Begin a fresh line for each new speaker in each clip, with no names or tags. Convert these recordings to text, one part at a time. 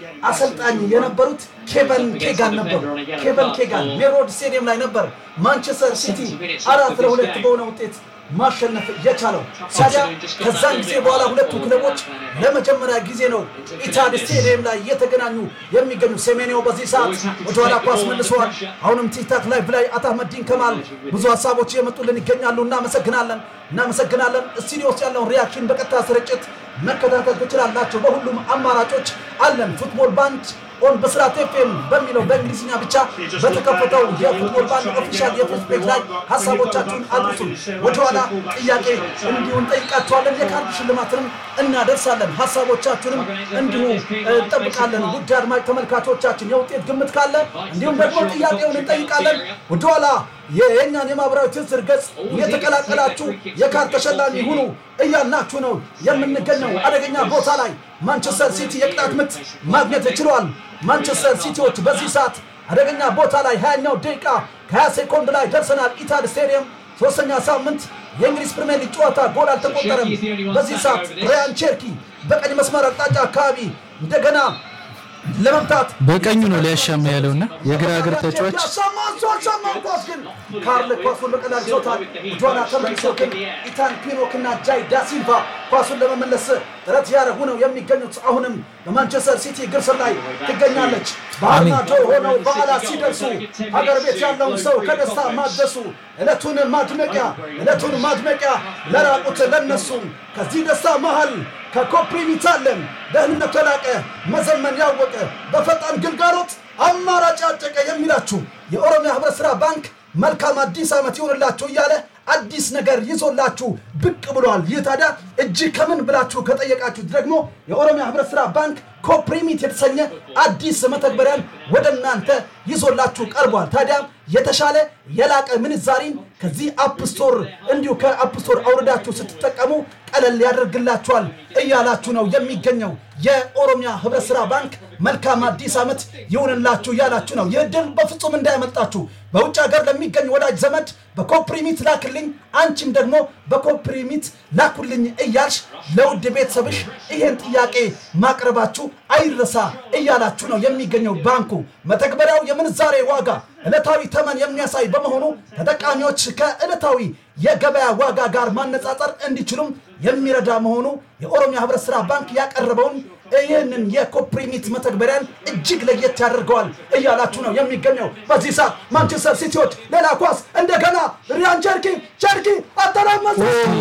አሰልጣኝ የነበሩት ኬቨን ኬጋን ነበሩ። ኬቨን ኬጋን ሜሮድ ስቴዲየም ላይ ነበር ማንቸስተር ሲቲ አራት ለሁለት በሆነ ውጤት ማሸነፍ የቻለው። ታዲያ ከዛን ጊዜ በኋላ ሁለቱ ክለቦች ለመጀመሪያ ጊዜ ነው ኢታድ ስቴዲየም ላይ እየተገናኙ የሚገኙ። ሴሜኒዮ በዚህ ሰዓት ወደኋላ ኳስ መልሰዋል። አሁንም ቲክታክ ላይቭ ላይ አታመዲን ከማል ብዙ ሀሳቦች እየመጡልን ይገኛሉ። እናመሰግናለን እናመሰግናለን። ስቱዲዮ ውስጥ ያለውን ሪያክሽን በቀጥታ ስርጭት መከታተል ትችላላችሁ። በሁሉም አማራጮች አለን። ፉትቦል ባንድ ኦን በስራት ኤፍኤም በሚለው በእንግሊዝኛ ብቻ በተከፈተው የፉትቦል ባንድ ኦፊሻል የፌስቡክ ላይ ሀሳቦቻችሁን አድርሱን። ወደኋላ ጥያቄ እንዲሁ እንጠይቃችኋለን። የካርድ ሽልማትንም እናደርሳለን። ሀሳቦቻችሁንም እንዲሁ እንጠብቃለን። ውድ አድማጭ ተመልካቾቻችን የውጤት ግምት ካለ እንዲሁም ደግሞ ጥያቄውን እንጠይቃለን። ወደኋላ የእኛን የማህበራዊ ትስስር ገጽ እየተቀላቀላችሁ የካርድ ተሸላሚ ሁኑ እያልናችሁ ነው የምንገኘው። አደገኛ ቦታ ላይ ማንቸስተር ሲቲ የቅጣት ምት ማግኘት ችሏል። ማንቸስተር ሲቲዎች በዚህ ሰዓት አደገኛ ቦታ ላይ ሀያኛው ደቂቃ ከ20 ሴኮንድ ላይ ደርሰናል። ኢታድ ስቴዲየም ሶስተኛ ሳምንት የእንግሊዝ ፕሪምየር ሊግ ጨዋታ ጎል አልተቆጠረም። በዚህ ሰዓት ሪያን ቼርኪ በቀኝ መስመር አቅጣጫ አካባቢ እንደገና ለመምታት
በቀኙ ነው ሊያሻማ ያለውና የግራ እግር ተጫዋች
ያሻማሷሻማው ኳስ ግን ካርል ኳሱን በቀላል ይዞታል። ጆና ተመልሶ ግን ኢታን ፒኖክ እና ጃይ ዳሲልቫ ኳሱን ለመመለስ ጥረት ያደረጉ ነው የሚገኙት። አሁንም በማንቸስተር ሲቲ እግር ስር ላይ ትገኛለች። በአርማዶ ሆነው በዓላት ሲደርሱ ሀገር ቤት ያለውን ሰው ከደስታ ማደሱ ዕለቱን ማድመቂያ ዕለቱን ማድመቂያ ለራቁት ለነሱም ከዚህ ደስታ መሃል ከኮፕሪሚት አለን ደህንነቱ የላቀ መዘመን ያወቀ በፈጣን ግልጋሎት አማራጭ ያጨቀ የሚላችሁ የኦሮሚያ ህብረት ሥራ ባንክ መልካም አዲስ ዓመት ይሆንላችሁ እያለ አዲስ ነገር ይዞላችሁ ብቅ ብሏል። ይህ ታዲያ እጅግ ከምን ብላችሁ ከጠየቃችሁት ደግሞ የኦሮሚያ ህብረት ሥራ ባንክ ኮፕሪሚት የተሰኘ አዲስ መተግበሪያን ወደ እናንተ ይዞላችሁ ቀርቧል። ታዲያ የተሻለ የላቀ ምንዛሪን ከዚህ አፕ ስቶር እንዲሁ ከአፕ ስቶር አውርዳችሁ ስትጠቀሙ ቀለል ያደርግላችኋል እያላችሁ ነው የሚገኘው። የኦሮሚያ ህብረት ሥራ ባንክ መልካም አዲስ ዓመት ይሁንላችሁ እያላችሁ ነው። ይህ ድል በፍጹም እንዳያመልጣችሁ። በውጭ ሀገር ለሚገኝ ወዳጅ ዘመድ በኮፕሪሚት ላክልኝ፣ አንቺም ደግሞ በኮፕሪሚት ላኩልኝ እያልሽ ለውድ ቤተሰብሽ ይህን ጥያቄ ማቅረባችሁ አይረሳ እያላችሁ ነው የሚገኘው ባንኩ። መተግበሪያው የምንዛሬ ዋጋ ዕለታዊ ተመን የሚያሳይ በመሆኑ ተጠቃሚዎች ከዕለታዊ የገበያ ዋጋ ጋር ማነጻጸር እንዲችሉም የሚረዳ መሆኑ የኦሮሚያ ህብረት ሥራ ባንክ ያቀረበውን ይህንን የኮፕሪሚት መተግበሪያን እጅግ ለየት ያደርገዋል እያላችሁ ነው የሚገኘው። በዚህ ሰዓት ማንቸስተር ሲቲዎች ሌላ ኳስ እንደገና ሪያን ቸርኪ ቸርኪ አተራመሰ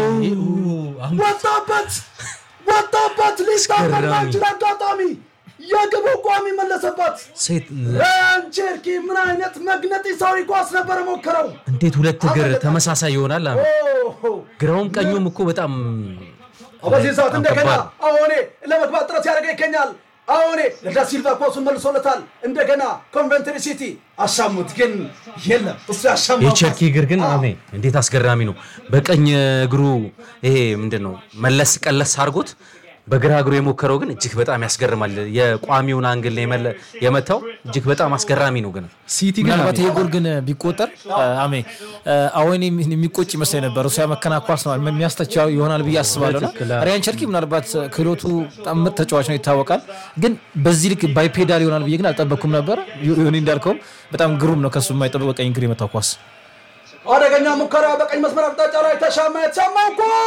ወጣበት ወጣበት ሊስታመን ባይችል አጋጣሚ የግቡ ቋሚ መለሰባት።
ሴት
ሪያን ቸርኪ ምን አይነት መግነጢሳዊ ኳስ ነበር ሞክረው።
እንዴት ሁለት እግር ተመሳሳይ ይሆናል? አሜ ግራውም ቀኙም እኮ በጣም
በዚህ ሰዓት
በጣም
እንደገና
ከባድ።
አሁኔ ለመግባት ጥረት ያደረገ ይገኛል። አሁኔ ለዳሲልቫ ኳሱን መልሶለታል። እንደገና ኮንቨንትሪ ሲቲ አሻሙት፣ ግን የለም እሱ ያሻማው
የቸርኪ እግር ግን አሜ እንዴት አስገራሚ ነው። በቀኝ እግሩ ይሄ ምንድን ነው መለስ ቀለስ አድርጎት በግራ እግሩ የሞከረው ግን እጅግ በጣም ያስገርማል። የቋሚውን አንግል ነው የመለ- የመታው እጅግ በጣም አስገራሚ ነው ግን
ሲቲ ግን
ምናልባት
አሜ
ይሄ ጎል ግን ቢቆጠር አሜ አወን የሚቆጭ ይመስለኝ ነበር። እሱ ያመከና ኳስ ነው የሚያስተቻው ይሆናል ብዬ አስባለሁ። እና
ትክክል፣ አዎ።
ሪያን ቸርኪ ምናልባት ክህሎቱ በጣም ምርጥ ተጫዋች ነው ይታወቃል። ግን በዚህ ልክ ባይፔዳል ይሆናል ብዬ ግን አልጠበቅኩም ነበር። ዮኒ እንዳልከውም በጣም ግሩም ነው። ከሱ የማይጠበቅ በቀኝ እግር የመታው ኳስ
አደገኛ ሙከራ በቀኝ መስመር አቅጣጫ ላይ ተሻማ። የተሻማው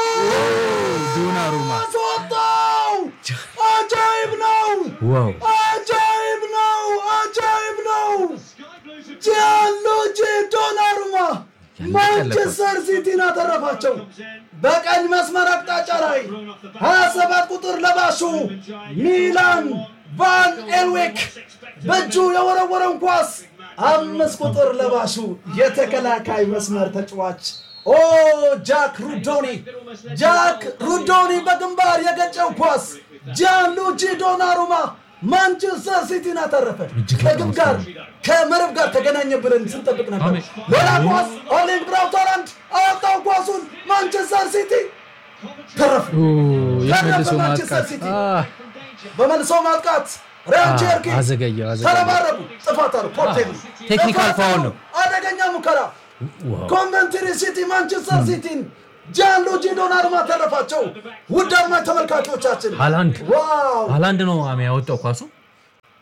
ዶናሩማ
ኳስ ወጣው! አጃይብ ነው!
ዋው
አጃይብ ነው! አጃይብ ነው! ጂያንሉጂ ዶናሩማ ማንቸስተር ሲቲን አተረፋቸው። በቀኝ መስመር አቅጣጫ ላይ 27 ቁጥር ለባሹ ሚላን ቫን ኤልዌክ በእጁ የወረወረውን ኳስ አምስት ቁጥር ለባሹ የተከላካይ መስመር ተጫዋች ኦ ጃክ ሩዶኒ ጃክ ሩዶኒ በግንባር የገጨው ኳስ ጂያንሉጂ ዶናሩማ ማንቸስተር ሲቲን አተረፈ። ከግብ ጋር ከመረብ ጋር ተገናኘ ብለን ስንጠብቅ ነበር። ሌላ ኳስ ኦሊንግ ብራውት ሃላንድ አወጣው ኳሱን ማንቸስተር ሲቲ ተረፈ።
የመልሶ
ተረፈ
ማጥቃት
ማንቸስተር ሲቲ
አ፣
በመልሶ ማጥቃት ሪያን ቼርኪ
አዘገየው አዘገየው።
ተረባረቡ። ጥፋት አሉ። ፖርቴል
ቴክኒካል
ጥፋት
ፋውል
አሉ።
ነው።
አደገኛ ሙከራ ኮንቨንትሪ ሲቲ ማንቸስተር ሲቲን ጃንሉጂ ዶናሩማ ተረፋቸው። ውድ አድማጭ ተመልካቾቻችን
ሃላንድ
ዋው
ሃላንድ ነው አሜ ያወጣው ኳሱ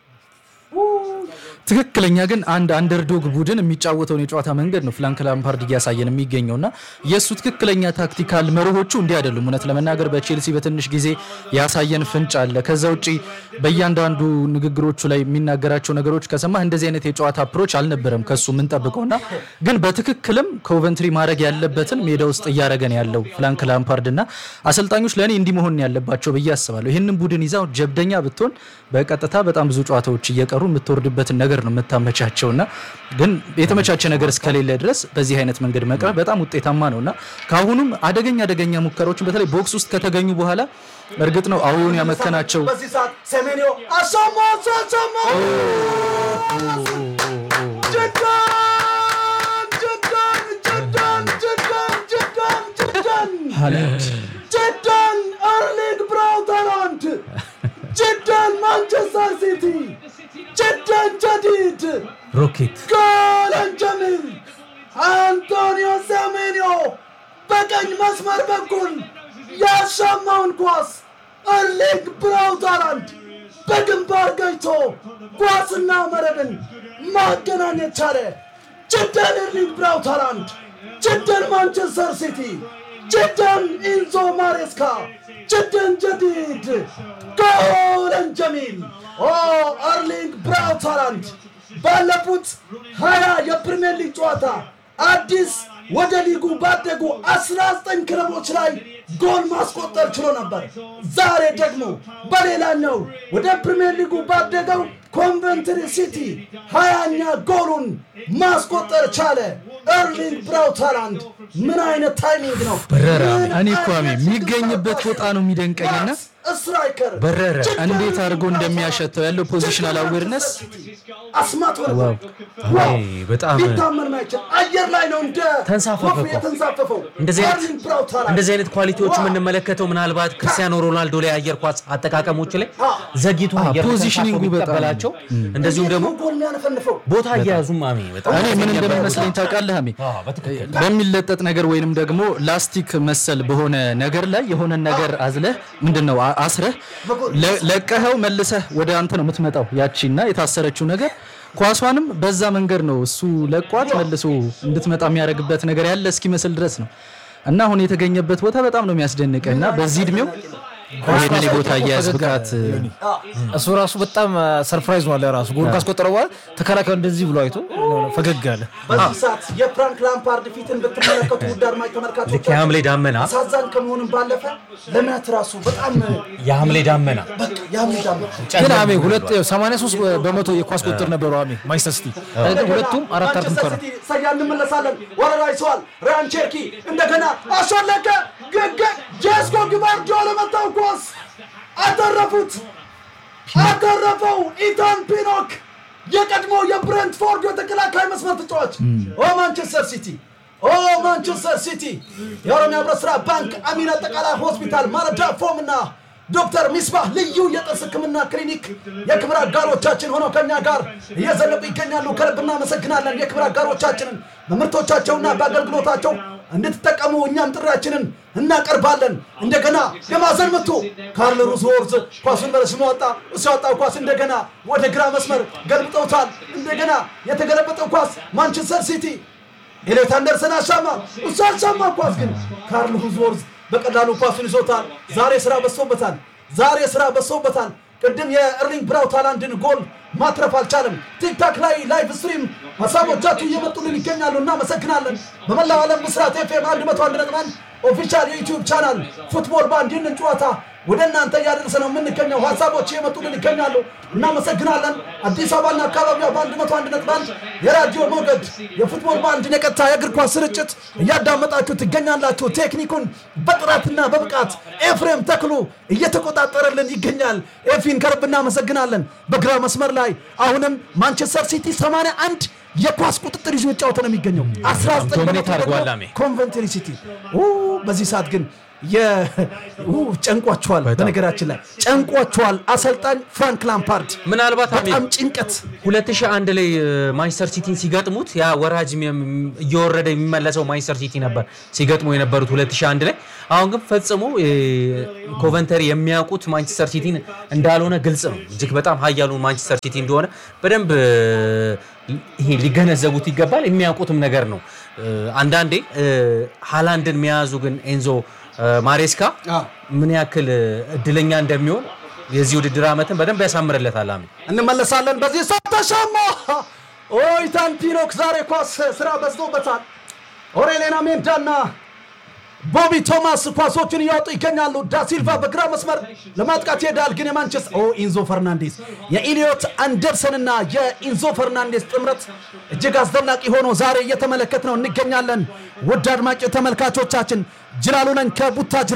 ትክክለኛ ግን አንድ አንደርዶግ ቡድን የሚጫወተውን የጨዋታ መንገድ ነው ፍራንክ ላምፓርድ እያሳየን የሚገኘው እና የእሱ ትክክለኛ ታክቲካል መርሆቹ እንዲህ አይደሉም። እውነት ለመናገር በቼልሲ በትንሽ ጊዜ ያሳየን ፍንጭ አለ። ከዛ ውጭ በእያንዳንዱ ንግግሮቹ ላይ የሚናገራቸው ነገሮች ከሰማህ እንደዚህ አይነት የጨዋታ አፕሮች አልነበረም ከሱ የምንጠብቀው እና ግን በትክክልም ኮቨንትሪ ማድረግ ያለበትን ሜዳ ውስጥ እያደረገን ያለው ፍራንክ ላምፓርድ እና አሰልጣኞች ለእኔ እንዲህ መሆን ያለባቸው ብዬ አስባለሁ። ይህንን ቡድን ይዛ ጀብደኛ ብትሆን በቀጥታ በጣም ብዙ ጨዋታዎች እየቀሩ የምትወርድበትን ነገር ነው የምታመቻቸው እና ግን የተመቻቸ ነገር እስከሌለ ድረስ በዚህ አይነት መንገድ መቅረብ በጣም ውጤታማ ነው እና ከአሁኑም አደገኛ አደገኛ ሙከራዎችን በተለይ ቦክስ ውስጥ ከተገኙ በኋላ እርግጥ ነው አሁን ያመከናቸው
በዚህ ሰዓት ሴሜንዮ አሻማ አሻማ ጀዳን ጀዳን ጀዳን ጀዳን ጀዳን ጀዳን ጀዳን አርሊንግ ብራውት ሃላንድ ጀዳን ማንቸስተር ሲቲ ጀዳን ጀዲድ
ሮኬት
ጎለን ጀሚል አንቶኒዮ ሴሜንዮ በቀኝ መስመር በኩል ያሻማውን ኳስ እርሊንግ ብራውት ሃላንድ በግንባር ገጭቶ ኳስና መረብን ማገናኘት ቻለ። ጅደን እርሊንግ ብራውት ሃላንድ፣ ጅደን ማንቸስተር ሲቲ፣ ጅደን ኢንዞ ማሬስካ፣ ጅደን ጀዲድ ጎለን ጀሚል ኦ አርሊንግ ብራውት ሃላንድ ባለፉት ሀያ የፕሪሚየር ሊግ ጨዋታ አዲስ ወደ ሊጉ ባደጉ 19 ክለቦች ላይ ጎል ማስቆጠር ችሎ ነበር። ዛሬ ደግሞ በሌላኛው ወደ ፕሪሚየር ሊጉ ባደገው ኮንቨንትሪ ሲቲ ሀያኛ ጎሉን ማስቆጠር ቻለ። ኤርሊንግ ብራውት ሃላንድ ምን አይነት ታይሚንግ ነው!
በረራ
ምን
እኔ እኮ አሜ
አይነት
የሚገኝበት ቦታ ነው የሚደንቀኝና
ስትራይከር
በረረ።
እንዴት አድርጎ እንደሚያሸተው ያለው ፖዚሽናል አዌርነስ
አስማት ሆነ።
ዋው!
ዋው!
አይ፣ በጣም
ሊታመን ማይችል አየር ላይ ነው እንደ
ተንሳፈፈ
ወፍ
እኮ።
የተንሳፈፈው
እንደዚህ አይነት
ኤርሊንግ ብራውት ሃላንድ
እንደዚህ አይነት ኳሊቲዎች
ዋው!
የምንመለከተው ምናልባት ክርስቲያኖ ሮናልዶ ላይ አየር ኳስ አጠቃቀሞች ላይ ዘግይቶ አየር
ፖዚሽኒንጉ
ተንሳፎ
በጣም
ቢቀበላቸው እንደዚሁም ደግሞ
እንዴት ነው ጎል የሚያነፈንፈው
ቦታ አያያዙም አሜ በጣም
እኔ ምን እንደሚመስለኝ ታውቃለህ አሜ
አዎ፣ በትክክል
በሚለጠጥ ነገር ወይንም ደግሞ ላስቲክ መሰል በሆነ ነገር ላይ የሆነን ነገር አዝለህ ምንድን ነው አ- አስረህ ለ- ለቀኸው መልሰህ ወደ አንተ ነው የምትመጣው ያቺና የታሰረችው ነገር ኳሷንም በዛ መንገድ ነው እሱ ለቋት መልሶ እንድትመጣ የሚያደርግበት ነገር ያለ እስኪመስል ድረስ ነው እና አሁን የተገኘበት ቦታ በጣም ነው የሚያስደንቀህ እና በዚህ እድሜው ይህንን የቦታ አያያዝ ብቃት
እሱ ራሱ በጣም ሰርፕራይዝ ነው ለራሱ ጎል ካስቆጠረ በኋላ ተከላካዩ እንደዚህ ብሎ አይቶ ፈገግ አለ።
በዚህ ሰዓት የፍራንክ ላምፓርድ ፊትን ብትመለከቱ ውድ አድማጭ
ልክ
ተመልካቾች
የሐምሌ ዳመና
አሳዛኝ ከመሆኑም ባለፈ ለእምነት ራሱ በጣም
የሐምሌ ዳመና
በቃ ያምዳም
ግን አሜ ሁለት 83 በመቶ የኳስ ቁጥር ነበረው አሜ ማንቸስተር ሲቲ ግን ሁለቱም አራት አራት ሙከራ
ሰያ እንመለሳለን። ወረራ ይሰዋል። ራያን ቼርኪ እንደገና አሻለቀ ግግ ጄስኮ ግባርዲዮ ለመታው ኳስ አተረፉት አተረፈው። ኢታን ፒኖክ የቀድሞ የብሬንትፎርድ የተከላካይ መስመር ተጫዋች ኦ ማንቸስተር ሲቲ ኦ ማንቸስተር ሲቲ የኦሮሚያ ህብረት ስራ ባንክ አሚን አጠቃላይ ሆስፒታል ማለዳ ፎም እና ዶክተር ሚስባህ ልዩ የጥርስ ህክምና ክሊኒክ የክብር አጋሮቻችን ሆነው ከኛ ጋር እየዘለቁ ይገኛሉ። ከልብ እናመሰግናለን። የክብር አጋሮቻችንን በምርቶቻቸውና በአገልግሎታቸው እንድትጠቀሙ እኛም ጥሪያችንን እናቀርባለን። እንደገና የማዕዘን ምቱ ካርል ሩዝወርዝ ኳሱን በረስሞ ወጣ። እሱ ያወጣው ኳስ እንደገና ወደ ግራ መስመር ገልብጠውታል። እንደገና የተገለበጠው ኳስ ማንቸስተር ሲቲ ኤሌት አንደርሰን አሻማ። እሱ አሻማ ኳስ ግን ካርል ሩዝወርዝ በቀላሉ ኳሱን ይዞታል። ዛሬ ስራ በዝቶበታል። ዛሬ ስራ በዝቶበታል። ቅድም የእርሊንግ ብራውት ሃላንድን ጎል ማትረፍ አልቻለም። ቲክታክ ላይ ላይቭ ስትሪም ሀሳቦቻችሁ እየመጡልን ይገኛሉ። እናመሰግናለን። በመላው ዓለም ምስራት ኤፍኤም 101.1 ኦፊሻል የዩቲዩብ ቻናል ፉትቦል ባንድ ይህንን ጨዋታ ወደ እናንተ እያደረሰ ነው የምንገኘው። ሀሳቦች እየመጡልን ይገኛሉ። እናመሰግናለን። አዲስ አበባና አካባቢዋ በአንድ መቶ አንድ ነጥብ አንድ የራዲዮ ሞገድ የፉትቦል ባንድን የቀጥታ የእግር ኳስ ስርጭት እያዳመጣችሁ ትገኛላችሁ። ቴክኒኩን በጥራትና በብቃት ኤፍሬም ተክሉ እየተቆጣጠረልን ይገኛል። ኤፊን ከልብ እናመሰግናለን። በግራ መስመር ላይ አሁንም ማንቸስተር ሲቲ 81 የኳስ ቁጥጥር ይዞ የጫወተ ነው የሚገኘው 19
ዶሚኔት
በመቶ
አድርጓል
ደግሞ
አሜ።
ኮንቨንትሪ ሲቲ ኡ፣ በዚህ ሰዓት ግን የ- ኡ፣ ጨንቋቸዋል። በነገራችን ላይ ጨንቋቸዋል። አሰልጣኝ ፍራንክ ላምፓርድ
ምናልባት አሜን
በጣም ጭንቀት
2001 ላይ እ፣ ማንቸስተር ሲቲን ሲገጥሙት ያ ወራጅ የም- እየወረደ የሚመለሰው ማንቸስተር ሲቲ ነበር ሲገጥሙ የነበሩት 2001 ላይ። አሁን ግን ፈጽሞ እ፣ ኮቨንተሪ የሚያውቁት ማንቸስተር ሲቲን እንዳልሆነ ግልጽ ነው። እጅግ በጣም ኃያሉን ማንቸስተር ሲቲ እንደሆነ በደንብ እ፣ ይሄ ሊገነዘቡት ይገባል። የሚያውቁትም ነገር ነው። እ፣ አንዳንዴ እ፣ ሃላንድን መያዙ ግን ኤንዞ እ፣ ማሬስካ
አዎ።
ምን ያክል እ፣ እድለኛ እንደሚሆን የዚህ ውድድር ዓመትን በደንብ ያሳምርለታል። አሜን
እንመለሳለን። በዚህ ሰዓት ተሻማ ኦይታን ፒኖክ ዛሬ ኳስ ስራ በዝቶበታል። ኦሬሌና ሜንዳና ቦቢ ቶማስ ኳሶችን እያወጡ ይገኛሉ። ዳሲልቫ በግራ መስመር ለማጥቃት ይሄዳል፣ ግን የማንቸስተር ኦ ኢንዞ ፈርናንዴስ የኢሊዮት አንደርሰንና የኢንዞ ፈርናንዴስ ጥምረት እጅግ አስደናቂ ሆኖ ዛሬ እየተመለከት ነው እንገኛለን። ውድ አድማጭ ተመልካቾቻችን ጅላሉ ነኝ ከቡታጅራ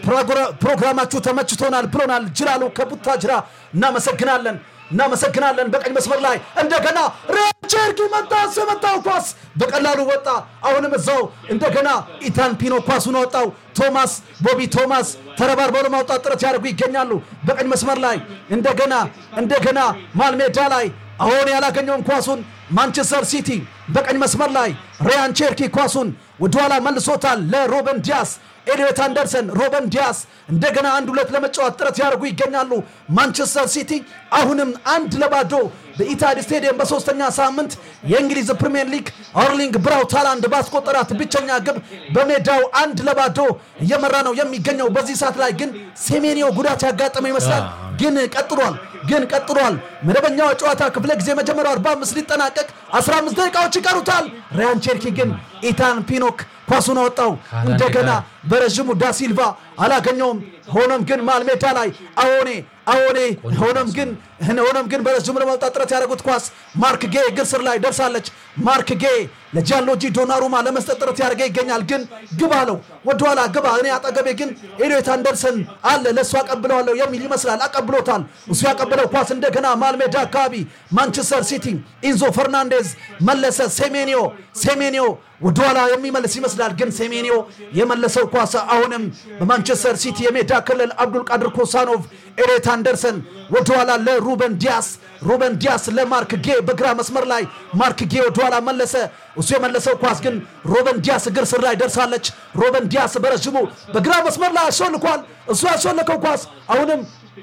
ፕሮግራማችሁ ተመችቶናል ብሎናል። ጅላሉ ከቡታጅራ እናመሰግናለን እናመሰግናለን። በቀኝ መስመር ላይ እንደገና ሬቸርኪ መጣ። የመጣው ኳስ በቀላሉ ወጣ። አሁንም እዛው እንደገና ኢታን ፒኖ ኳሱን ወጣው። ቶማስ ቦቢ ቶማስ ተረባርበው ለማውጣት ጥረት ያደርጉ ይገኛሉ። በቀኝ መስመር ላይ እንደገና እንደገና ማልሜዳ ላይ አሁን ያላገኘውን ኳሱን ማንቸስተር ሲቲ በቀኝ መስመር ላይ ሪያን ቼርኪ ኳሱን ወደኋላ መልሶታል ለሮበን ዲያስ ኤሊዮት አንደርሰን፣ ሮበን ዲያስ እንደገና አንድ ሁለት ለመጫወት ጥረት ያደርጉ ይገኛሉ። ማንቸስተር ሲቲ አሁንም አንድ ለባዶ በኢታድ ስቴዲየም በሶስተኛ ሳምንት የእንግሊዝ ፕሪምየር ሊግ አርሊንግ ብራውት ሃላንድ ባስቆጠራት ብቸኛ ግብ በሜዳው አንድ ለባዶ እየመራ ነው የሚገኘው። በዚህ ሰዓት ላይ ግን ሴሜኒዮ ጉዳት ያጋጠመው ይመስላል። ግን ቀጥሏል ግን ቀጥሏል። መደበኛው የጨዋታ ክፍለ ጊዜ መጀመሪያው 45 ሊጠናቀቅ 15 ደቂቃዎች ይቀሩታል። ራያን ቼርኪ ግን ኢታን ፒኖክ ኳሱን አወጣው። እንደገና በረዥሙ ዳሲልቫ አላገኘውም። ሆኖም ግን ማልሜዳ ላይ አዎኔ አዎኔ ሆኖም ግን ሆኖም ግን በረዥሙ ለማውጣት ጥረት ያደረጉት ኳስ ማርክ ጌ እግር ስር ላይ ደርሳለች። ማርክ ጌ ለጃንሎጂ ዶናሩማ ለመስጠት ጥረት ያደርገ ይገኛል። ግን ግባ አለው ወደኋላ ግባ። እኔ አጠገቤ ግን ኤሊዮት አንደርሰን አለ ለእሱ አቀብለዋለሁ የሚል ይመስላል። አቀብሎታል። እሱ ያቀብለው ኳስ እንደገና ማልሜዳ አካባቢ ማንቸስተር ሲቲ ኢንዞ ፈርናንዴዝ መለሰ። ሴሜኒዮ ሴሜኒዮ ወደኋላ የሚመልስ ይመስላል። ግን ሴሜኒዮ የመለሰው ኳስ አሁንም በማንቸስተር ሲቲ የሜዳ ክልል አብዱል ቃድር ኮሳኖቭ ኤሌት አንደርሰን ወደኋላ ለሩበን ዲያስ ሩበን ዲያስ ለማርክ ጌ በግራ መስመር ላይ ማርክ ጌ ወደኋላ መለሰ። እሱ የመለሰው ኳስ ግን ሮበን ዲያስ እግር ስር ላይ ደርሳለች። ሮበን ዲያስ በረዥሙ በግራ መስመር ላይ አሾልኳል። እሱ ያሾለከው ኳስ አሁንም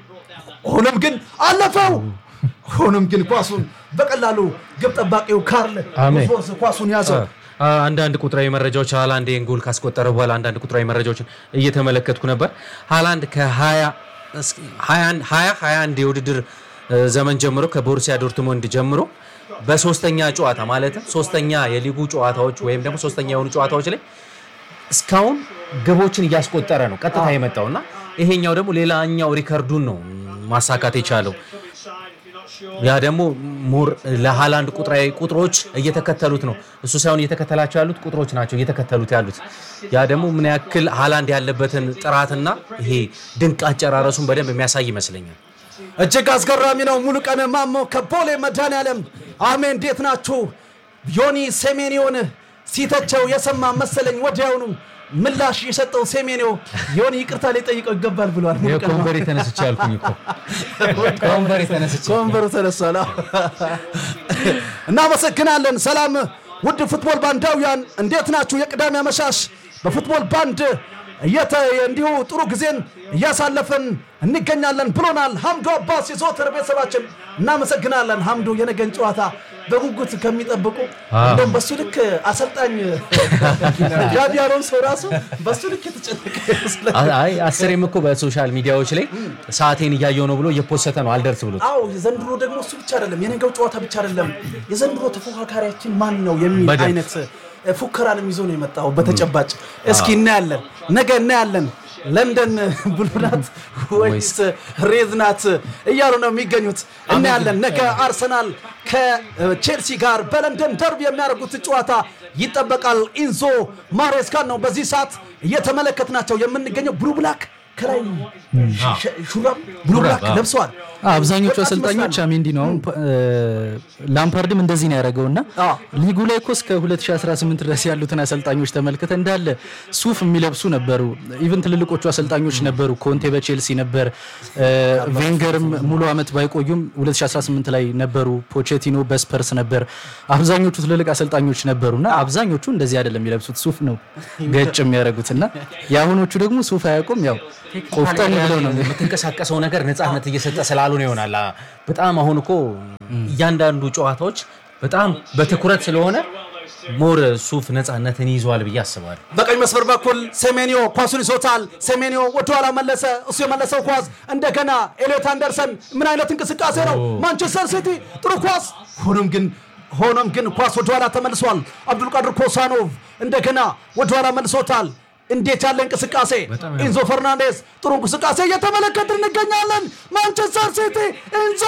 ሆኖም ግን አለፈው። ሆኖም ግን ኳሱን በቀላሉ ግብ ጠባቂው ካርል
አሜን።
ፎርስ ኳሱን ያዘው።
አንዳንድ ቁጥራዊ መረጃዎች ሃላንድ ይህን ጎል ካስቆጠረ በኋላ አንዳንድ ቁጥራዊ መረጃዎችን እየተመለከትኩ ነበር። ሃላንድ ከ2021 የውድድር እ፣ ዘመን ጀምሮ ከቦሩሲያ ዶርትሞንድ ጀምሮ በሶስተኛ ጨዋታ ማለትም ሶስተኛ የሊጉ ጨዋታዎች ወይም ደግሞ ሶስተኛ የሆኑ ጨዋታዎች ላይ እስካሁን ግቦችን እያስቆጠረ ነው ቀጥታ የመጣው እና ይሄኛው ደግሞ ሌላኛው ሪከርዱን ነው ማሳካት የቻለው። ያ ደግሞ ሞር ለሃላንድ ቁጥራዊ ቁጥሮች እየተከተሉት ነው። እሱ ሳይሆን እየተከተላቸው ያሉት ቁጥሮች ናቸው እየተከተሉት ያሉት። ያ ደግሞ ምን ያክል ሃላንድ ያለበትን ጥራትና ይሄ ድንቅ አጨራረሱን በደንብ የሚያሳይ ይመስለኛል።
እጅግ አስገራሚ ነው። ሙሉ ቀን ማሞ ከቦሌ መድኃኔዓለም አሜን። እንዴት ናችሁ? ዮኒ ሴሜኒዮን ሲተቸው የሰማ መሰለኝ ወዲያውኑ ምላሽ የሰጠው ሴሜኒዮ ዮኒ ይቅርታ ሊጠይቀው ይገባል ብሏል። ሙሉ ቀን
ከወንበር የተነስቼ ያልኩኝ እኮ ከወንበር የተነስቼ
ከወንበሩ ተነሳላ። እናመሰግናለን። ሰላም ውድ ፉትቦል ባንዳውያን እንዴት ናችሁ? የቅዳሜ አመሻሽ በፉትቦል ባንድ እየተ እንዲሁ ጥሩ ጊዜን እያሳለፍን እንገኛለን ብሎናል ሀምዶ አባስ የዘወትር ቤተሰባችን። እናመሰግናለን ሀምዶ የነገን ጨዋታ በጉጉት ከሚጠብቁ እንደውም በሱ ልክ አሰልጣኝ ጋቢ አሎንሶ ራሱ በሱ ልክ የተጨነቀ ይመስላል።
አይ አስሬም እኮ በሶሻል ሚዲያዎች ላይ ሰዓቴን እያየው ነው ብሎ እየፖሰተ ነው አልደርስ ብሎት
አዎ የዘንድሮ ደግሞ እሱ ብቻ አይደለም፣ የነገው ጨዋታ ብቻ አይደለም። የዘንድሮ ተፎካካሪያችን ማን ነው የሚል
በደንብ።
አይነት እ፣ ፉከራንም ይዞ ነው የመጣው። በተጨባጭ እስኪ እናያለን፣ ነገ እናያለን። ለንደን ብሉናት ወይስ ሬዝ ናት እያሉ ነው የሚገኙት። እናያለን። ነገ አርሰናል ከቼልሲ ጋር በለንደን ደርብ የሚያደርጉት ጨዋታ ይጠበቃል። ኢንዞ ማሬስካን ነው በዚህ ሰዓት እየተመለከትናቸው የምንገኘው። ብሉ ብላክ ከላይ ሸ- ሹራብ ብሉ ብላክ ለብሰዋል።
አብዛኞቹ
ወጣት
አሰልጣኞች
ይመስላሉ።
አሜንዲ ነው። አሁን እ፣ ላምፓርድም እንደዚህ ነው ያደረገው እና
አዎ።
ሊጉ ላይ እኮ እስከ 2018 ድረስ ያሉትን አሰልጣኞች ተመልክተ እንዳለ ሱፍ የሚለብሱ ነበሩ። ኢቨን ትልልቆቹ አሰልጣኞች ነበሩ። ኮንቴ በቼልሲ ነበር። እ፣ ቬንገርም ሙሉ ዓመት ባይቆዩም 2018 ላይ ነበሩ። ፖቼቲኖ በስፐርስ ነበር። አብዛኞቹ ትልልቅ አሰልጣኞች ነበሩ እና አብዛኞቹ እንደዚህ አይደለም የሚለብሱት ሱፍ ነው ገጭ የሚያደርጉት እና የአሁኖቹ ደግሞ ሱፍ አያውቁም። ያው ቆፍጠን ብለው ነው
የምትንቀሳቀሰው ነገር ነፃነት እየሰጠ ስላልሆነ ይሆናል። አ- በጣም አሁን እኮ እያንዳንዱ ጨዋታዎች በጣም በትኩረት ስለሆነ ሞር ሱፍ ነፃነትን ይዟል ብዬ አስባለሁ።
በቀኝ መስመር በኩል ሴሜኒዮ ኳሱን ይዞታል። ሴሜኒዮ ወደኋላ መለሰ። እሱ የመለሰው ኳስ እንደገና ኤሊዮት አንደርሰን ምን አይነት እንቅስቃሴ ነው! ማንቸስተር ሲቲ ጥሩ ኳስ። ሆኖም ግን ሆኖም ግን ኳስ ወደኋላ ተመልሷል። አብዱልቃድር ኮሳኖቭ እንደገና ወደኋላ መልሶታል። እንዴት ያለ እንቅስቃሴ! ኢንዞ ፈርናንዴስ ጥሩ እንቅስቃሴ እየተመለከትን እንገኛለን። ማንቸስተር ሲቲ ኢንዞ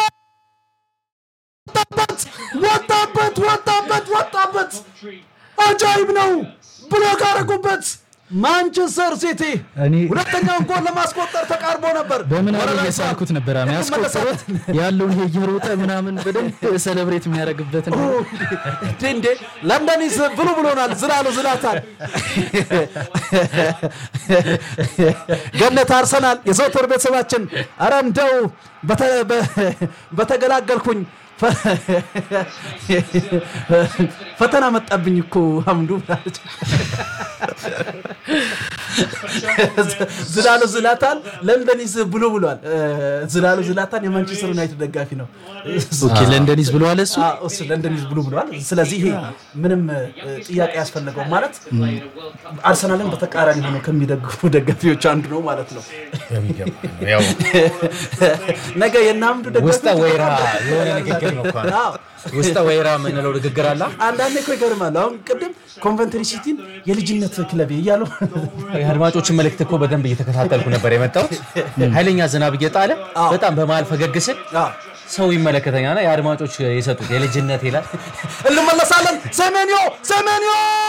ወጣበት ወጣበት ወጣበት ወጣበት አጃይብ ነው ብሎክ አደረጉበት ማንቸስተር ሲቲ
እኔ
ሁለተኛውን ጎል ለማስቆጠር ተቃርቦ ነበር
በምን አለ
ወረራ
እየሳልኩት ነበር
እኮ
ያስቆጠሩት ያለውን ይሄ እየሮጠ ምናምን በደንብ ሰለብሬት የሚያደርግበት ነው።
እንዴ እንዴ ለንደኒስ ብሉ ብሎናል ዝላሉ ዝላታል ገነት አርሰናል የዘውትር ቤተሰባችን አረ እንደው በተ- በ- በተገላገልኩኝ ፈ- ፈተና መጣብኝ እኮ አምዱ ብላለች። ዝላሉ ዝላታን ለንደኒስ ብሉ ብሏል ዝላሉ ዝላታን የማንቸስተር ዩናይትድ ደጋፊ ነው
ኦኬ ለንደኒዝ ብለዋል እሱ
አዎ፣ እሱ ለንደን ይዝ ብሉ ብለዋል። ስለዚህ ይሄ ምንም እ, ጥያቄ ያስፈለገው ማለት አርሰናልን በተቃራኒ ሆኖ ከሚደግፉ ደጋፊዎች አንዱ ነው ማለት ነው። ነገ የናምዱ
ውስጠ
ደጋፊዎች
ወይራ የሆነ ንግግር ነው እኮ
አዎ፣
ውስጠ ወይራ የምንለው ንግግር አላ
አንዳንዴ እኮ ይገርማል። አሁን ቅድም ኮንቨንትሪ ሲቲን የልጅነት ክለቤ እያሉ
የአድማጮችን መልእክት እኮ በደንብ እየተከታተልኩ ነበር የመጣሁት። ኃይለኛ ዝናብ እየጣለ በጣም በመሀል ፈገግ ስል
አዎ፣
ሰው ይመለከተኛልና የአድማጮች የሰጡት የልጅነት ይላል።
እንመለሳለን። ሰሜንዮ ሰሜንዮ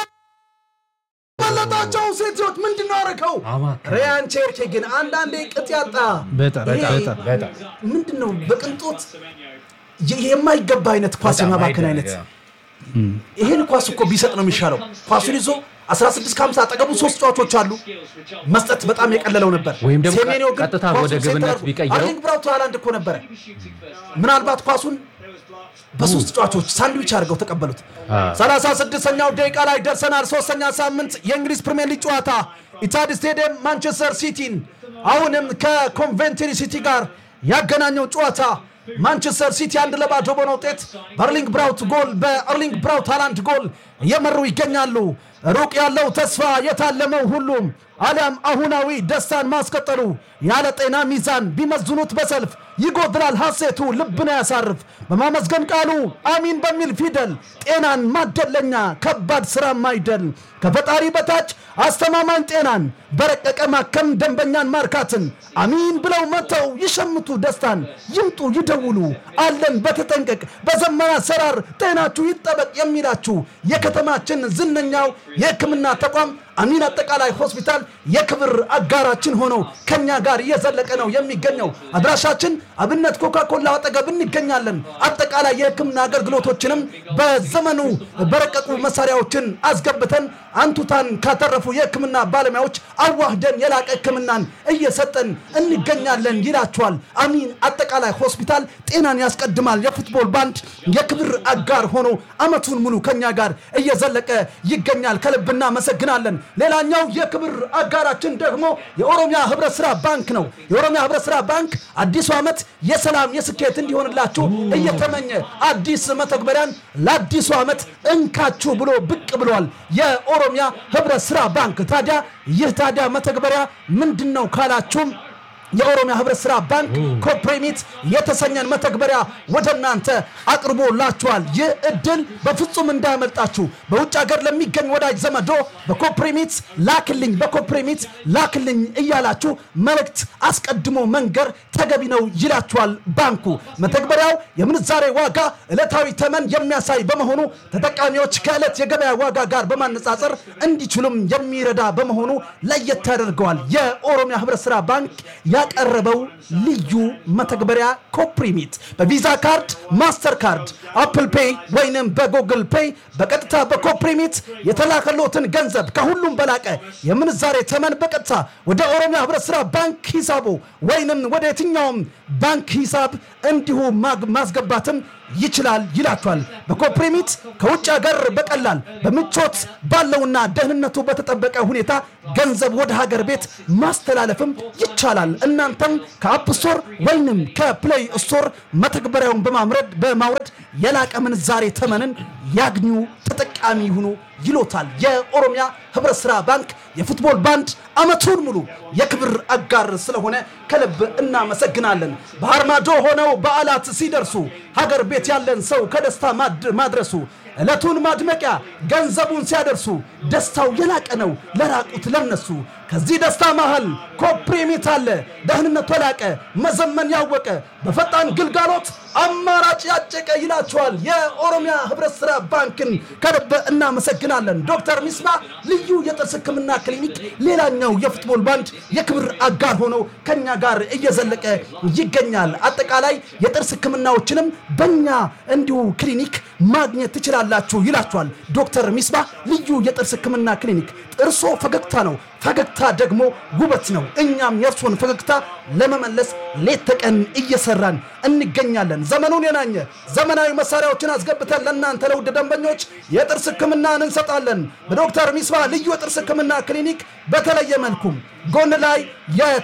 መለጣቸው ሴቶች ምንድን ነው ያደረገው?
አማካኝ።
ሪያን ቼርኬ ግን አንዳንዴ ቅጥ ያጣ
በጣም
ይሄ
በጣም በጣም
ምንድን ነው በቅንጦት የ- የማይገባ አይነት ኳስ የማባከን አይነት ይሄን ኳስ እኮ ቢሰጥ ነው የሚሻለው። ኳሱን ይዞ 16 ከ50 አጠገቡ ሶስት ጨዋቾች አሉ መስጠት በጣም የቀለለው ነበር።
ወይም ደግሞ
ሴሜንዮ ግን
ቀጥታ
ኳሱን
ወደ
ሴንተር
ግብነት
አድርጎ-
ቢቀይረው-
አርሊንግ ብራውት ሃላንድ እኮ ነበረ። ምናልባት ኳሱን በሶስት ጨዋቾች ሳንድዊች አድርገው ተቀበሉት። 36ኛው ደቂቃ ላይ ደርሰናል። ሶስተኛ ሳምንት የእንግሊዝ ፕሪምየር ሊግ ጨዋታ ኢታድ ስቴዲየም ማንቸስተር ሲቲን አሁንም ከኮንቬንትሪ ሲቲ ጋር ያገናኘው ጨዋታ ማንቸስተር ሲቲ አንድ ለባዶ በሆነ ውጤት በአርሊንግ ብራውት ጎል በአርሊንግ ብራውት ሃላንድ ጎል እየመሩ ይገኛሉ። ሩቅ ያለው ተስፋ የታለመው ሁሉም አሊያም አሁናዊ ደስታን ማስቀጠሉ ያለ ጤና ሚዛን ቢመዝኑት በሰልፍ ይጎድላል ሐሴቱ ልብን ያሳርፍ በማመስገን ቃሉ አሚን በሚል ፊደል ጤናን ማደለኛ ከባድ ስራ ማይደል ከፈጣሪ በታች አስተማማኝ ጤናን በረቀቀ ማከም ደንበኛን ማርካትን አሚን ብለው መጥተው ይሸምቱ ደስታን ይምጡ ይደውሉ አለን በተጠንቀቅ በዘመን አሰራር ጤናችሁ ይጠበቅ የሚላችሁ የከተማችን ዝነኛው የሕክምና ተቋም አሚን አጠቃላይ ሆስፒታል የክብር አጋራችን ሆኖ ከኛ ጋር እየዘለቀ ነው የሚገኘው። አድራሻችን አብነት ኮካኮላ አጠገብ እንገኛለን። አጠቃላይ የሕክምና አገልግሎቶችንም በዘመኑ በረቀቁ መሳሪያዎችን አስገብተን አንቱታን ካተረፉ የሕክምና ባለሙያዎች አዋህደን የላቀ ሕክምናን እየሰጠን እንገኛለን ይላችኋል። አሚን አጠቃላይ ሆስፒታል ጤናን ያስቀድማል የፉትቦል ባንድ የክብር አጋር ሆኖ አመቱን ሙሉ ከኛ ጋር እየዘለቀ ይገኛል። ከልብ እናመሰግናለን። ሌላኛው የክብር አጋራችን ደግሞ የኦሮሚያ ህብረት ስራ ባንክ ነው። የኦሮሚያ ህብረት ስራ ባንክ አዲሱ ዓመት የሰላም የስኬት እንዲሆንላችሁ እየተመኘ አዲስ መተግበሪያን ለአዲሱ ዓመት እንካችሁ ብሎ ብቅ ብሏል። የኦሮሚያ ህብረት ስራ ባንክ ታዲያ ይህ ታዲያ መተግበሪያ ምንድን ነው ካላችሁም የኦሮሚያ ህብረት ስራ ባንክ ኮፕሬሚት የተሰኘን መተግበሪያ ወደ እናንተ አቅርቦላችኋል። ይህ እድል በፍጹም እንዳያመልጣችሁ። በውጭ ሀገር ለሚገኝ ወዳጅ ዘመዶ በኮፕሬሚት ላክልኝ፣ በኮፕሬሚት ላክልኝ እያላችሁ መልእክት አስቀድሞ መንገር ተገቢ ነው ይላችኋል ባንኩ። መተግበሪያው የምንዛሬ ዋጋ ዕለታዊ ተመን የሚያሳይ በመሆኑ ተጠቃሚዎች ከዕለት የገበያ ዋጋ ጋር በማነጻጸር እንዲችሉም የሚረዳ በመሆኑ ለየት ያደርገዋል። የኦሮሚያ ህብረት ስራ ባንክ ያቀረበው ልዩ መተግበሪያ ኮፕሪሚት በቪዛ ካርድ፣ ማስተር ካርድ፣ አፕል ፔይ ወይንም በጉግል ፔይ በቀጥታ በኮፕሪሚት የተላከሎትን ገንዘብ ከሁሉም በላቀ የምንዛሬ ተመን በቀጥታ ወደ ኦሮሚያ ህብረት ስራ ባንክ ሂሳቡ ወይንም ወደ የትኛውም ባንክ ሂሳብ እንዲሁ ማግ- ማስገባትም ይችላል ይላቸዋል። በኮፕሪሚት ከውጭ ሀገር በቀላል በምቾት ባለውና ደህንነቱ በተጠበቀ ሁኔታ ገንዘብ ወደ ሀገር ቤት ማስተላለፍም ይቻላል። እናንተም ከአፕ ስቶር ወይንም ከፕሌይ ስቶር መተግበሪያውን በማምረድ በማውረድ የላቀ ምንዛሬ ተመንን ያግኙ፣ ተጠቃሚ ይሁኑ ይሎታል። የኦሮሚያ ህብረት ስራ ባንክ የፉትቦል ባንድ አመቱን ሙሉ የክብር አጋር ስለሆነ ከልብ እናመሰግናለን። ባህር ማዶ ሆነው በዓላት ሲደርሱ ሀገር ቤት ያለን ሰው ከደስታ ማድ- ማድረሱ ዕለቱን ማድመቂያ ገንዘቡን ሲያደርሱ ደስታው የላቀ ነው ለራቁት ለነሱ። ከዚህ ደስታ መሃል ኮፕሪሚት አለ ደህንነቱ የላቀ መዘመን ያወቀ በፈጣን ግልጋሎት አማራጭ ያጨቀ ይላቸዋል። የኦሮሚያ ህብረት ስራ ባንክን ከልብ እናመሰግናለን። ዶክተር ሚስማ ልዩ የጥርስ ህክምና ክሊኒክ ሌላኛው የፉትቦል ባንድ የክብር አጋር ሆነው ከኛ ጋር እየዘለቀ ይገኛል። አጠቃላይ የጥርስ ህክምናዎችንም በእኛ እንዲሁ ክሊኒክ ማግኘት ትችላላችሁ ይላችኋል ዶክተር ሚስባ ልዩ የጥርስ ህክምና ክሊኒክ። ጥርሶ ፈገግታ ነው፣ ፈገግታ ደግሞ ውበት ነው። እኛም የእርሶን ፈገግታ ለመመለስ ሌት ተቀን እየሰራን እንገኛለን። ዘመኑን የናኘ ዘመናዊ መሳሪያዎችን አስገብተን ለእናንተ ለውድ ደንበኞች የጥርስ ህክምናን እንሰጣለን። በዶክተር ሚስባ ልዩ የጥርስ ህክምና ክሊኒክ በተለየ መልኩም ጎን ላይ የ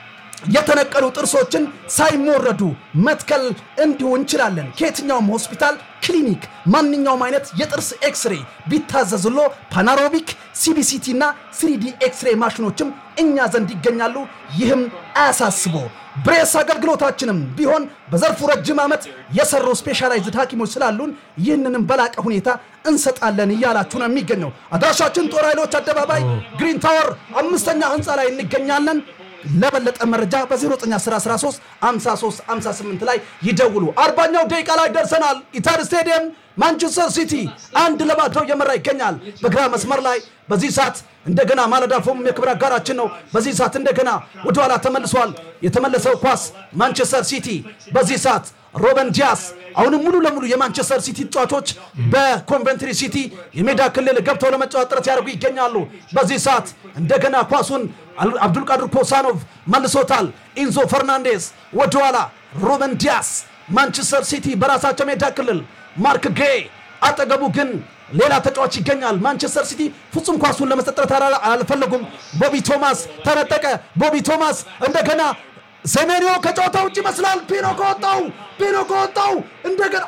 የተነቀሉ ጥርሶችን ሳይሞረዱ መትከል እንዲሁ እንችላለን። ከየትኛውም ሆስፒታል፣ ክሊኒክ ማንኛውም አይነት የጥርስ ኤክስሬ ቢታዘዝሎ ፓናሮቢክ፣ ሲቢሲቲ እና ስሪዲ ኤክስሬ ማሽኖችም እኛ ዘንድ ይገኛሉ። ይህም አያሳስቦ ብሬስ አገልግሎታችንም ቢሆን በዘርፉ ረጅም ዓመት የሰሩ ስፔሻላይዝድ ሐኪሞች ስላሉን ይህንንም በላቀ ሁኔታ እንሰጣለን እያላችሁ ነው የሚገኘው። አድራሻችን ጦር ኃይሎች አደባባይ ግሪን ታወር አምስተኛ ህንፃ ላይ እንገኛለን። ለበለጠ መረጃ በ0913 53 58 ላይ ይደውሉ። አርባኛው ደቂቃ ላይ ደርሰናል። ኢታድ ስቴዲየም ማንቸስተር ሲቲ አንድ ለባዶ እየመራ ይገኛል። በግራ መስመር ላይ በዚህ ሰዓት እንደገና ማለዳ ፎም የክብር አጋራችን ነው። በዚህ ሰዓት እንደገና ወደኋላ ተመልሷል። የተመለሰው ኳስ ማንቸስተር ሲቲ በዚህ ሰዓት ሮበን ዲያስ አሁንም ሙሉ ለሙሉ የማንቸስተር ሲቲ ተጫዋቾች በኮንቨንትሪ ሲቲ የሜዳ ክልል ገብተው ለመጫወት ጥረት ያደርጉ ይገኛሉ። በዚህ ሰዓት እንደገና ኳሱን አል- አብዱልቃድር ኮሳኖቭ መልሶታል። ኢንዞ ፈርናንዴስ ወደኋላ፣ ሮበን ዲያስ ማንቸስተር ሲቲ በራሳቸው ሜዳ ክልል ማርክ ጌ አጠገቡ ግን ሌላ ተጫዋች ይገኛል። ማንቸስተር ሲቲ ፍጹም ኳሱን ለመስጠት ጥረት አላ- አልፈለጉም። ቦቢ ቶማስ ተነጠቀ። ቦቢ ቶማስ እንደገና ሴሜንዮ ከጨዋታ ውጭ ይመስላል። ፒኖ ከወጣው ፒኖ ከወጣው እንደገና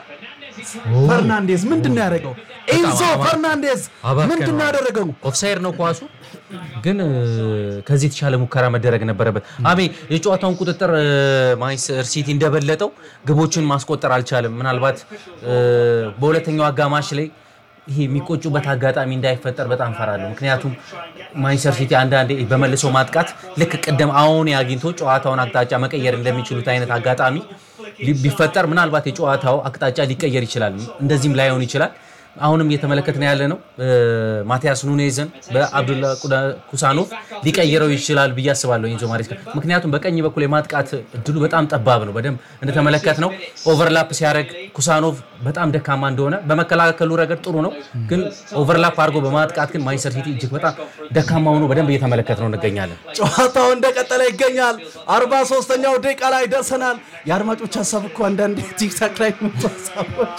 ፈርናንዴዝ ምንድን ነው ያደረገው? ኢንዞ ፈርናንዴዝ ምንድን ነው ያደረገው?
ኦፍሳይድ ነው ኳሱ ግን እ፣ ከዚህ የተሻለ ሙከራ መደረግ ነበረበት። አሜ የጨዋታውን ቁጥጥር እ፣ ማንቸስተር ሲቲ እንደበለጠው ግቦችን ማስቆጠር አልቻለም። ምናልባት እ፣ በሁለተኛው አጋማሽ ላይ ይሄ የሚቆጩበት አጋጣሚ እንዳይፈጠር በጣም ፈራለሁ። ምክንያቱም ማንቸስተር ሲቲ አንዳንዴ በመልሶ ማጥቃት ልክ ቅድም አሁን አግኝቶ ጨዋታውን አቅጣጫ መቀየር እንደሚችሉት አይነት አጋጣሚ ሊ- ቢፈጠር ምናልባት የጨዋታው አቅጣጫ ሊቀየር ይችላል። እንደዚህም ላይሆን ይችላል። አሁንም እየተመለከትን ያለ ነው እ፣ ማቲያስ ኑኔዝን በአብዱላ ቁዳ- ኩሳኖቭ ሊቀይረው ይችላል ብዬ አስባለሁ ኢንዞ ማሬስካ። ምክንያቱም በቀኝ በኩል የማጥቃት እድሉ በጣም ጠባብ ነው። በደንብ እንደተመለከት ነው ኦቨርላፕ ሲያደርግ ኩሳኖቭ በጣም ደካማ እንደሆነ፣ በመከላከሉ ረገድ ጥሩ ነው፣ ግን ኦቨርላፕ አድርጎ በማጥቃት ግን ማንቸስተር ሲቲ እጅግ በጣም ደካማ ሆኖ በደንብ እየተመለከት ነው እንገኛለን።
ጨዋታው እንደቀጠለ ይገኛል። አርባ ሶስተኛው ደቂቃ ላይ ደርሰናል። የአድማጮች ሀሳብ እኮ አንዳንድ ቲክታክ ላይ የሚመጡ ሀሳቦች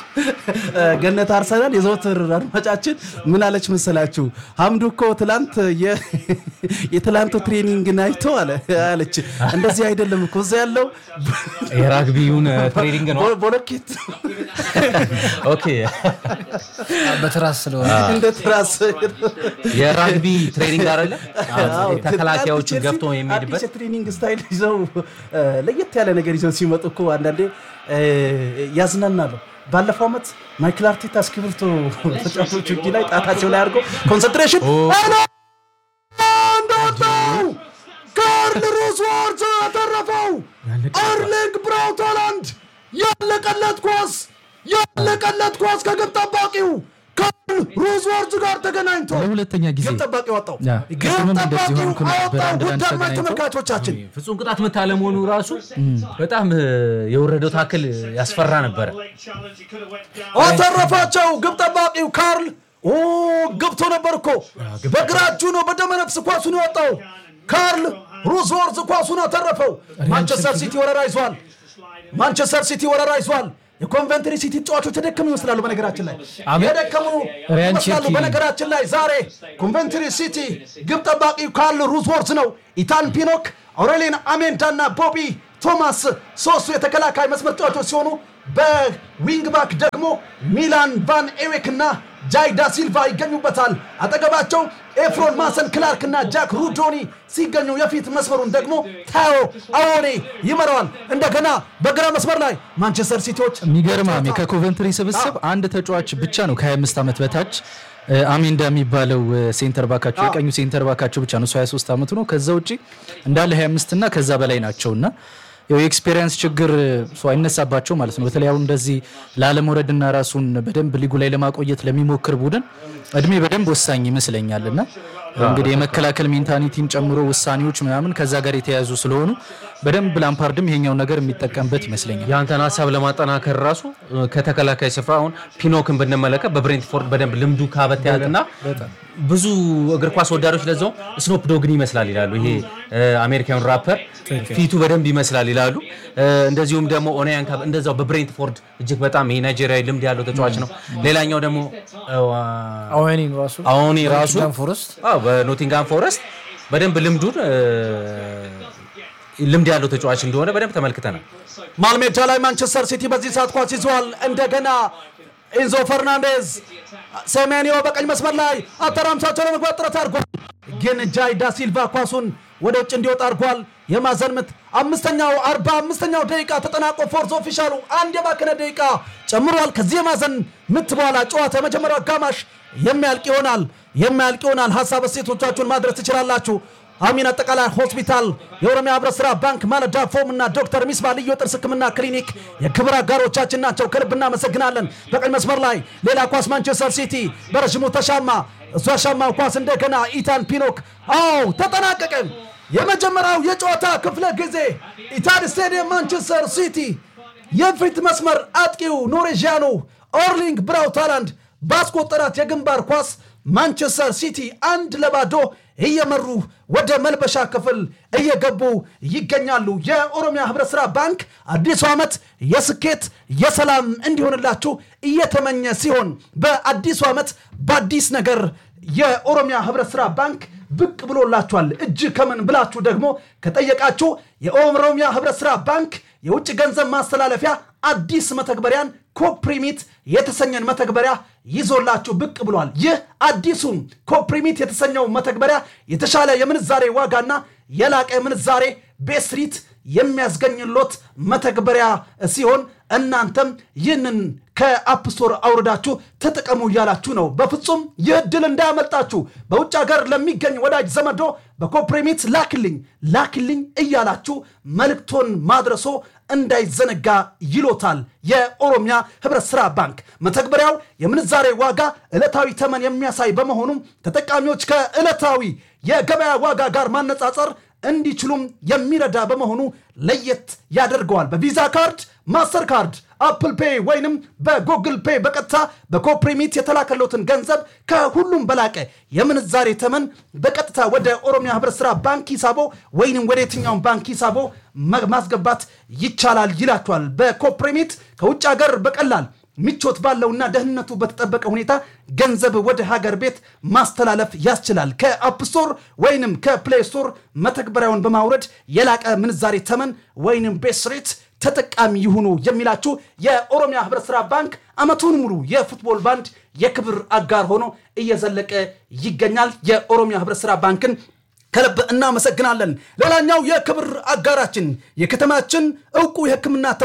ገነት አርሰናል የዘወትር አድማጫችን ምን አለች መሰላችሁ? ሀምዱ እኮ ትላንት የ- የትላንቱ ትሬኒንግን አይቶ አለ አለች። እንደዚህ አይደለም እኮ እዛ ያለው
የራግቢውን ትሬኒንግ ነው።
ቦ- ቦሎኬት
ኦኬ
በትራስ ስለሆነ
እንደ ትራስ
የራግቢ ትሬኒንግ አይደለ?
አዎ፣
ተከላካዮችን
ቼልሲ
ገብቶ የሚሄድበት
አዲስ የትሬኒንግ ስታይል ይዘው እ፣ ለየት ያለ ነገር ይዘው ሲመጡ እኮ አንዳንዴ እ፣ ያዝናናሉ። ባለፈው ዓመት ማይክል አርቴታ እስክሪብቶ ተጫዋቾች እጅ ላይ ጣታቸው ላይ አድርገው ኮንሰንትሬሽን ሄሎ እንደወጣው ካርል ሩስዎርት ያተረፈው አርሊንግ ብራውት ሃላንድ ያለቀለት ኳስ ያለቀለት ኳስ ከግብ ጠባቂው ካርል ሩዝ ወርዝ ጋር ተገናኝቶ
ለሁለተኛ ጊዜ
ግብ ጠባቂ ወጣው።
ያ፣
ግብ
ቅድምም እንደዚህ
ጠባቂው
ሆንኩ ነበር፣
አወጣው።
አንድ ለአንድ
ውድ አድማጭ
ተገናኝቶ።
ተመልካቾቻችን
ፍጹም ቅጣት ምት አለመሆኑ ራሱ በጣም እ፣ የወረደው ታክል ያስፈራ ነበረ።
አተረፋቸው። ግብ ጠባቂው ካርል ኦ ገብቶ ነበር እኮ በግራ እጁ ነው በደመ ነፍስ ኳሱን የወጣው። ካርል ሩዝወርዝ ኳሱን አተረፈው። ማንቸስተር ሲቲ ወረራ ይዟል። ማንቸስተር ሲቲ ወረራ ይዟል። የኮንቨንትሪ ሲቲ ተጫዋቾች የደከሙ ይመስላሉ። በነገራችን ላይ
አሜን።
የደከሙ
ሪያን
ይመስላሉ።
ቼርኪ።
በነገራችን ላይ ዛሬ ኮንቨንትሪ ሲቲ ግብ ጠባቂው ካርል ሩዝወርዝ ነው። ኢታን ፒኖክ፣ አውሬሊን አሜንዳ እና ቦቢ ቶማስ ሶስቱ የተከላካይ መስመር ተጫዋቾች ሲሆኑ በዊንግ ባክ ደግሞ ሚላን ቫን ኤዌክ እና ጃይዳ ሲልቫ ይገኙበታል። አጠገባቸው ኤፍሮን ማሰን ክላርክ እና ጃክ ሩዶኒ ሲገኙ የፊት መስመሩን ደግሞ ታዮ አዎኔ ይመራዋል። እንደገና በግራ መስመር ላይ ማንቸስተር ሲቲዎች
የሚገርም አሜ ከኮቨንትሪ ስብስብ አንድ ተጫዋች ብቻ ነው ከ25 ዓመት በታች እ፣ አሜንዳ የሚባለው እ፣ ሴንተር ባካቸው የቀኙ ሴንተር ባካቸው ብቻ ነው እሱ 23 ዓመቱ ነው። ከዛ ውጭ እንዳለ 25 እና ከዛ በላይ ናቸው እና ያው የኤክስፔሪንስ ችግር እ፣ ሰው አይነሳባቸው ማለት ነው። በተለይ አሁን እንደዚህ ላለመውረድና ራሱን በደንብ ሊጉ ላይ ለማቆየት ለሚሞክር ቡድን እድሜ በደንብ ወሳኝ ይመስለኛል እና እንግዲህ የመከላከል ሜንታሊቲን ጨምሮ ውሳኔዎች ምናምን ከዛ ጋር የተያያዙ ስለሆኑ በደንብ ላምፓርድም ይሄኛውን ነገር የሚጠቀምበት ይመስለኛል።
የአንተን ሀሳብ ለማጠናከር ራሱ እ፣ ከተከላካይ ስፍራ አሁን ፒኖክን ብንመለከት በብሬንትፎርድ በደንብ ልምዱ ካበተያትና ብዙ እግር ኳስ ወዳዶች ለዛው ስኖፕ ዶግን ይመስላል ይላሉ። ይሄ እ፣ አሜሪካን ራፐር ፊቱ በደንብ ይመስላል ይላሉ። እ፣ እንደዚሁም ደግሞ ኦናያን ካብ እንደዛው በብሬንትፎርድ እጅግ በጣም ይሄ ናይጄሪያዊ ልምድ ያለው ተጫዋች ነው። ሌላኛው ደግሞ እ፣
አወኒን ራሱ
አሁን ራሱ
ኖቲንግሃም ፎረስት
አዎ በኖቲንጋም ፎረስት በደንብ ልምዱን እ፣ ልምድ ያለው ተጫዋች እንደሆነ በደንብ ተመልክተናል።
መሃል ሜዳ ላይ ማንቸስተር ሲቲ በዚህ ሰዓት ኳስ ይዟል። እንደገና ኢንዞ ፈርናንዴዝ ሴሜኒዮ በቀኝ መስመር ላይ አተራምሳቸው ለመግባት ጥረት አድርጓል፣ ግን ጃይዳ ሲልቫ ኳሱን ወደ ውጭ እንዲወጣ አድርጓል። የማዕዘን ምት አምስተኛው አርባ አምስተኛው ደቂቃ ተጠናቆ ፎርዝ ኦፊሻሉ አንድ የባከነ ደቂቃ ጨምሯል። ከዚህ የማዕዘን ምት በኋላ ጨዋታ የመጀመሪያው አጋማሽ የሚያልቅ ይሆናል የሚያልቅ ይሆናል። ሀሳብ እሴቶቻችሁን ማድረስ ትችላላችሁ። አሚን አጠቃላይ ሆስፒታል፣ የኦሮሚያ ህብረት ስራ ባንክ፣ ማለዳ ፎም እና ዶክተር ሚስባ ልዩ የጥርስ ህክምና ክሊኒክ የክብር አጋሮቻችን ናቸው። ከልብ እናመሰግናለን። በቀኝ መስመር ላይ ሌላ ኳስ ማንቸስተር ሲቲ በረዥሙ ተሻማ። እሷ ሻማው ኳስ እንደገና ኢታን ፒኖክ። አዎ ተጠናቀቀ። የመጀመሪያው የጨዋታ ክፍለ ጊዜ ኢታድ ስቴዲየም ማንቸስተር ሲቲ የፊት መስመር አጥቂው ኖሬዥያኑ ኦርሊንግ ብራውት ሃላንድ ባስቆጠራት የግንባር ኳስ ማንቸስተር ሲቲ አንድ ለባዶ እየመሩ ወደ መልበሻ ክፍል እየገቡ ይገኛሉ። የኦሮሚያ ህብረት ስራ ባንክ አዲሱ ዓመት የስኬት የሰላም እንዲሆንላችሁ እየተመኘ ሲሆን በአዲሱ ዓመት በአዲስ ነገር የኦሮሚያ ህብረት ስራ ባንክ ብቅ ብሎላችኋል። እጅ ከምን ብላችሁ ደግሞ ከጠየቃችሁ የኦሮሚያ ህብረት ስራ ባንክ የውጭ ገንዘብ ማስተላለፊያ አዲስ መተግበሪያን ኮፕሪሚት የተሰኘን መተግበሪያ ይዞላችሁ ብቅ ብሏል። ይህ አዲሱ ኮፕሪሚት የተሰኘው መተግበሪያ የተሻለ የምንዛሬ ዋጋና የላቀ የምንዛሬ ቤስሪት የሚያስገኝሎት መተግበሪያ ሲሆን እናንተም ይህንን ከአፕስቶር አውርዳችሁ ተጠቀሙ እያላችሁ ነው። በፍጹም ይህ እድል እንዳያመልጣችሁ። በውጭ ሀገር ለሚገኝ ወዳጅ ዘመዶ በኮፕሪሚት ላክልኝ ላክልኝ እያላችሁ መልእክቶን ማድረሶ እንዳይዘነጋ ይሎታል የኦሮሚያ ህብረት ስራ ባንክ። መተግበሪያው የምንዛሬ ዋጋ ዕለታዊ ተመን የሚያሳይ በመሆኑም ተጠቃሚዎች ከዕለታዊ የገበያ ዋጋ ጋር ማነጻጸር እንዲችሉም የሚረዳ በመሆኑ ለየት ያደርገዋል። በቪዛ ካርድ፣ ማስተር ካርድ፣ አፕል ፔይ ወይንም በጉግል ፔይ በቀጥታ በኮፕሪሚት የተላከሎትን ገንዘብ ከሁሉም በላቀ የምንዛሬ ተመን በቀጥታ ወደ ኦሮሚያ ህብረት ስራ ባንክ ሂሳቦ ወይንም ወደ የትኛውን ባንክ ሂሳቦ ማ- ማስገባት ይቻላል ይላቸዋል። በኮፕሪሚት ከውጭ ሀገር በቀላል ምቾት ባለውና ደህንነቱ በተጠበቀ ሁኔታ ገንዘብ ወደ ሀገር ቤት ማስተላለፍ ያስችላል። ከአፕስቶር ወይንም ከፕሌይ ስቶር መተግበሪያውን በማውረድ የላቀ ምንዛሬ ተመን ወይንም ቤስ ሬት ተጠቃሚ ይሁኑ የሚላችሁ የኦሮሚያ ህብረት ስራ ባንክ አመቱን ሙሉ የፉትቦል ባንድ የክብር አጋር ሆኖ እየዘለቀ ይገኛል። የኦሮሚያ ህብረት ስራ ባንክን ከልብ እናመሰግናለን። ሌላኛው የክብር አጋራችን የከተማችን እውቁ የሕክምና ተቋም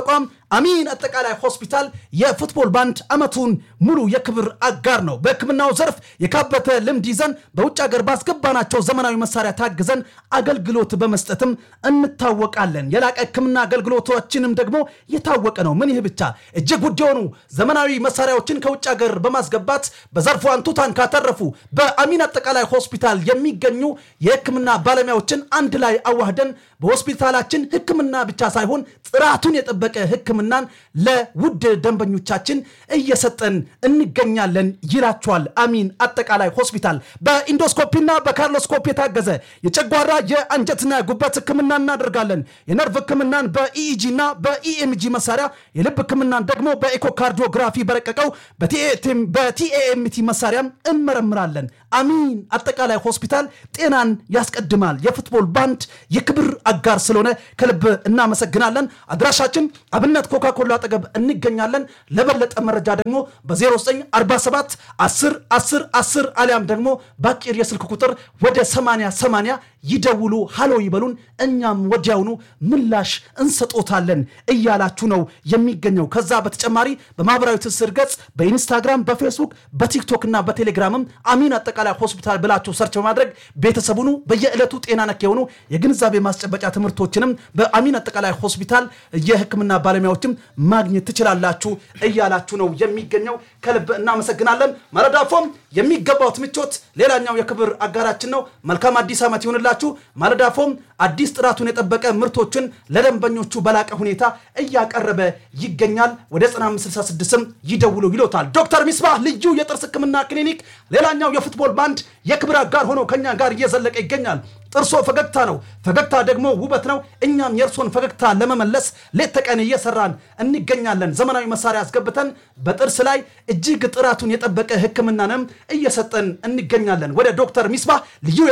አሚን አጠቃላይ ሆስፒታል የፉትቦል ባንድ ዓመቱን ሙሉ የክብር አጋር ነው። በሕክምናው ዘርፍ የካበተ ልምድ ይዘን በውጭ ሀገር ባስገባናቸው ዘመናዊ መሳሪያ ታግዘን አገልግሎት በመስጠትም እንታወቃለን። የላቀ ሕክምና አገልግሎቶችንም ደግሞ የታወቀ ነው። ምን ይህ ብቻ እጅግ ውድ የሆኑ ዘመናዊ መሳሪያዎችን ከውጭ ሀገር በማስገባት በዘርፉ አንቱታን ካተረፉ በአሚን አጠቃላይ ሆስፒታል የሚገኙ የሕክምና ባለሙያዎችን አንድ ላይ አዋህደን በሆስፒታላችን ሕክምና ብቻ ሳይሆን ጥራቱን የጠበቀ ሕክምናን ለውድ ደንበኞቻችን እየሰጠን እንገኛለን ይላቸዋል አሚን አጠቃላይ ሆስፒታል። በኢንዶስኮፒና በካርሎስኮፕ የታገዘ የጨጓራ የአንጀትና ጉበት ሕክምና እናደርጋለን። የነርቭ ሕክምናን በኢኢጂ እና በኢኤምጂ መሳሪያ፣ የልብ ሕክምናን ደግሞ በኤኮካርዲዮግራፊ በረቀቀው በቲኤኤምቲ መሳሪያም እንመረምራለን። አሚን አጠቃላይ ሆስፒታል ጤናን ያስቀድማል። የፉትቦል ባንድ የክብር አጋር ስለሆነ ከልብ እናመሰግናለን። አድራሻችን አብነት ኮካኮላ አጠገብ እንገኛለን። ለበለጠ መረጃ ደግሞ በ0947 10 10 10 አሊያም ደግሞ በአጭር የስልክ ቁጥር ወደ 80 80 ይደውሉ፣ ሃሎ ይበሉን። እኛም ወዲያውኑ ምላሽ እንሰጦታለን እያላችሁ ነው የሚገኘው። ከዛ በተጨማሪ በማህበራዊ ትስስር ገጽ በኢንስታግራም፣ በፌስቡክ፣ በቲክቶክ እና በቴሌግራምም አሚን አጠቃላይ ሆስፒታል ብላችሁ ሰርች በማድረግ ቤተሰቡኑ በየዕለቱ ጤና ነክ የሆኑ የግንዛቤ ማስጨበጫ ትምህርቶችንም በአሚን አጠቃላይ ሆስፒታል የሕክምና ባለሙያዎችም ማግኘት ትችላላችሁ እያላችሁ ነው የሚገኘው። ከልብ እናመሰግናለን። ማለዳፎም የሚገባውት ምቾት ሌላኛው የክብር አጋራችን ነው። መልካም አዲስ ዓመት ይሁንላችሁ። ማለዳፎም አዲስ ጥራቱን የጠበቀ ምርቶችን ለደንበኞቹ በላቀ ሁኔታ እያቀረበ ይገኛል። ወደ 9566ም ይደውሉ ይሎታል። ዶክተር ሚስባህ ልዩ የጥርስ ህክምና ክሊኒክ ሌላኛው የፉትቦል ባንድ የክብር አጋር ሆኖ ከኛ ጋር እየዘለቀ ይገኛል። ጥርሶ ፈገግታ ነው፣ ፈገግታ ደግሞ ውበት ነው። እኛም የእርሶን ፈገግታ ለመመለስ ሌት ተቀን እየሰራን እንገኛለን። ዘመናዊ መሳሪያ አስገብተን በጥርስ ላይ እጅግ ጥራቱን የጠበቀ ህክምናንም እየሰጠን እንገኛለን። ወደ ዶክተር ሚስባህ ልዩ